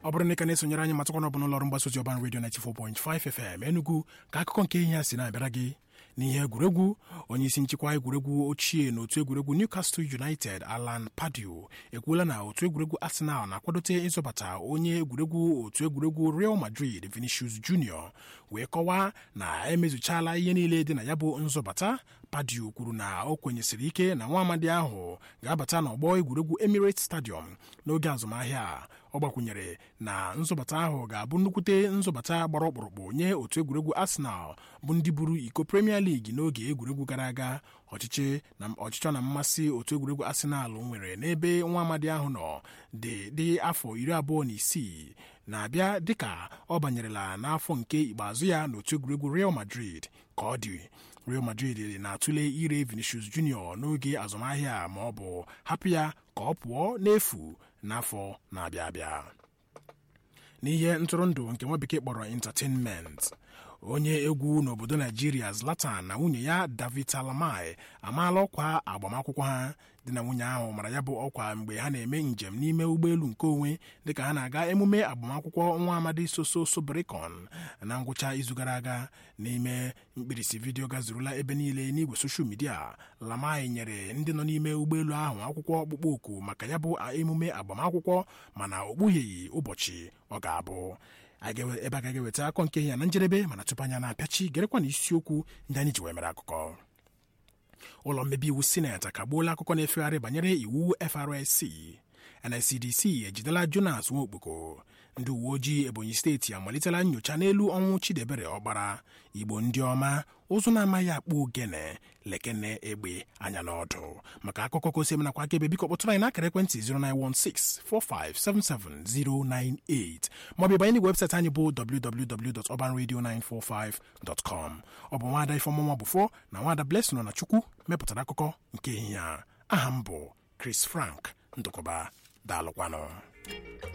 ọ bụrụ na ị ka na-esonyere anyị matakwana ọ bụ n'ụlọọrụ mgbasa ozi ọban redio 94.5 FM Enugu ka akụkọ nke ihe a si na-abịara gị n'ihe egwuregwu onye isi nchịkwa egwuregwu ochie na otu egwuregwu Newcastle United Alan Pardew ekwuola na otu egwuregwu Arsenal na-akwadote ịzọbata onye egwuregwu otu egwuregwu Real Madrid Vinicius Junior wee kọwaa na emezuchala ihe niile dị na ya bụ nzọbata Pardew kwuru na o kwenyesiri ike na nwa amadi ahụ ga-abata n'ọgbọ egwuregwu Emirates Stadium n'oge azụmahịa a ọ gbakwunyere na nzọbata ahụ ga-abụ nnukwute nzọbata gbara ọkpụrụkpụ nye otu egwuregwu Arsenal bụ ndị buru iko Premier League n'oge egwuregwu gara aga ọchịchị na ọchịchọ na mmasị otu egwuregwu Arsenal nwere n'ebe nwa amadi ahụ nọ dị dị afọ iri abụọ na isii na-abịa dịka ọ banyerela n'afọ nke ikpeazụ ya n'otu egwuregwu Real Madrid ka ọ dị Real Madrid na-atụle ire Vinicius Junior n'oge azụmahịa ma ọ bụ hapụ ya ka ọ pụọ n'efu n'afọ na-abịa abịa n'ihe ntụrụndụ nke nwa bekee kpọrọ entertainment onye egwu n'obodo naijiria Zlatan na nwunye ya David Talamai amaala ọkwa agbamakwụkwọ ha dị na nwunye ahụ mara ya bụ ọkwa mgbe ha na-eme njem n'ime ụgbọelu nke onwe dịka ha na-aga emume agbamakwụkwọ nwa amadi Soso Sobrikon na ngwụcha izu gara aga n'ime mkpirisi vidiyo gazurula ebe niile n'igwe soshal midia Lamai nyere ndị nọ n'ime ụgbọelu ahụ akwụkwọ ọkpụkpọ oku maka ya bụ emume agbamakwụkwọ mana o kpugheghị ụbọchị ọ ga-abụ ebe a gaghị eweta akọ nke ya na njedebe mana tupu anya na-apịachi gerekwa na isiokwu ndị anyị ji wee mere akụkọ ụlọ mmebi iwu sineti akagbuola akụkọ na-efegharị banyere iwu FRSC NSCDC ejidela Jonas Nwokpoko ndị uwe ojii Ebonyi steeti amalitela nyocha n'elu ọnwụ Chidebere Ọkpara Igbo ndị ọma ụzụ na-amaghị akpụ ogene lekene egbe anya n'ọdụ maka akụkọ ka osi nakwa aka ebe biko kpọtụrụ anyị n'akara ekwentị 09164577098 maọbụ ịbanye n'igwe webụsaịtị anyị bụ www.urbanradio945.com ọ bụ nwaada Ifeọmụnwa Bụfọ na nwaada Blessing na Chukwu mepụtara akụkọ nke ehihie a aha m bụ Chris Frank Ndụkọba daalụkwanụ